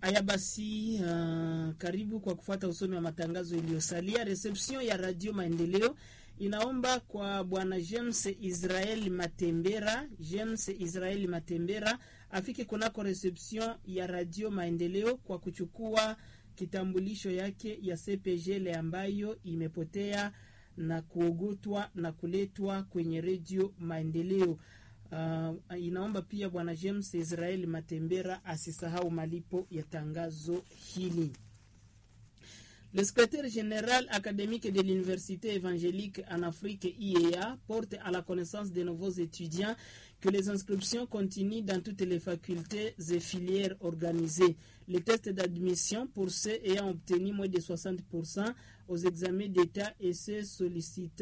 Haya basi, uh, karibu kwa kufuata usomi wa matangazo iliyosalia. Reception ya Radio Maendeleo inaomba kwa bwana James Israel Matembera, James Israel Matembera afike kunako reception ya Radio Maendeleo kwa kuchukua kitambulisho yake ya CPGL ambayo imepotea na kuogotwa na kuletwa kwenye Radio Maendeleo. Uh, inaomba pia bwana James Israel Matembera asisahau malipo ya tangazo hili. Le secrétaire général académique de l'Université évangélique en Afrique IEA porte à la connaissance des nouveaux étudiants que les inscriptions continuent dans toutes les facultés et filières organisées. Les tests d'admission pour ceux ayant obtenu moins de 60% aux examens d'État et ceux sollicitant